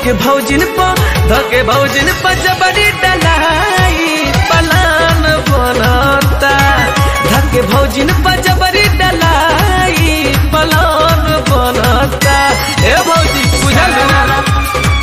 धके भौजिन प धके भौजिन प जबरी डलाई पलान बनता धके भौजिन प जबरी डलाई पलान बनता ए भौजी बुझल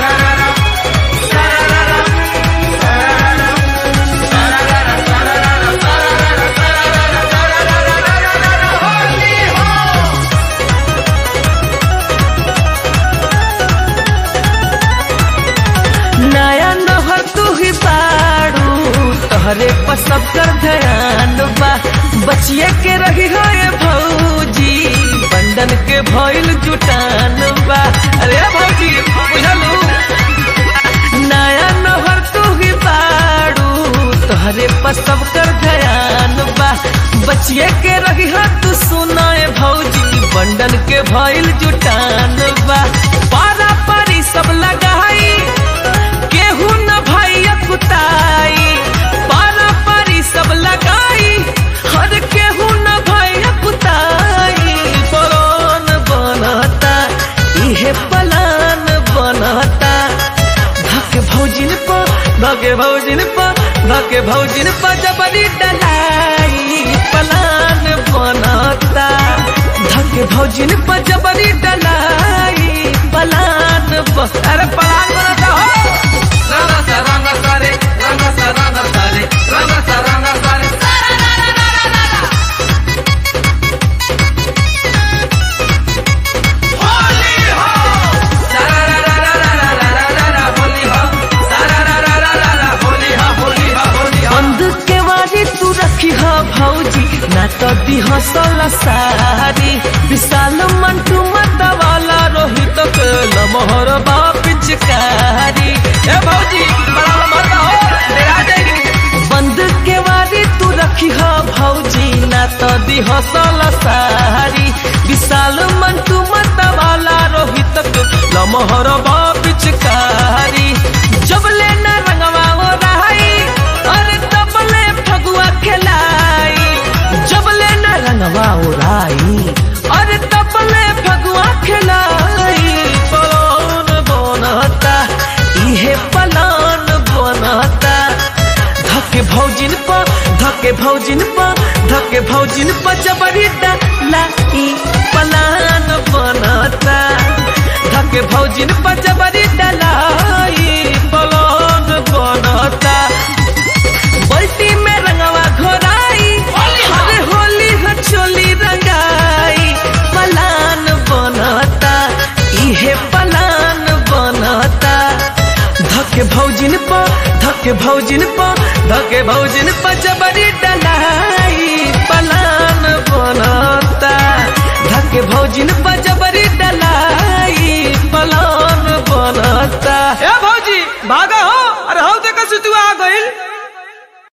नया नहर तू ही बाड़ू तोहरे पर सब कर ध्यान बा बचिए के रही हो ये भौजी बंधन के भइल जुटान बा अरे भौजी बुझलू नया नहर तू ही बाड़ू तोहरे पर सब कर ध्यान बा बचिए के रही हो तू सुनाए भौजी बंधन के भइल जुटान बा पारा पारी सब लगाई केहू न भाई कुताई पारा पारी सब लगाई हर केहू न भाई कुताई पलान बनता इहे पलान बनता धके भौजिन प धके भौजिन प धके भौजिन प जबरी डलाई पलान बनता धके भौजिन प जबरी डलाई पलान ब अरे पलान बनता हो रंग सा रंग सारे रंग सा रंग सारे रंग सा रंग सारे बंद के वारी तू रखी हो भौजी ना तो दी हसल सारी विशाल मंटू मत वाला रोहित के लमहर पिचकारी ए भौजी बड़ा मत हो डेरा जाएगी बंद के वारी तू रखी हो भौजी ना तो दी हसल सारी विशाल मंटू मत वाला रोहित के लमहर पिचकारी जब लेना रंगवा वो रहाई अरे तबले फगुआ खिलाई जब लेना रंगवा उड़ाई अरे तबले फगुआ खिलाई पलान बनता इहे पलान बनता धके भौजिन प धके भौजिन प धके भौजिन प जबरी डलाई पलान बनता धके भौजिन प जबरी डलाई पलान बनता बल्टी में रंगवा घोराई अरे होली ह चोली रंगाई पलान बनता इहे पलान बनता धके भौजिन प धके भौजिन प धके भौजिन प जबरी डलाई पलान बनता धके भौजिन प जबरी डलाई पलान बनता ए भौजी भागा हो अरे हौ देखा सुतुआ आ गइल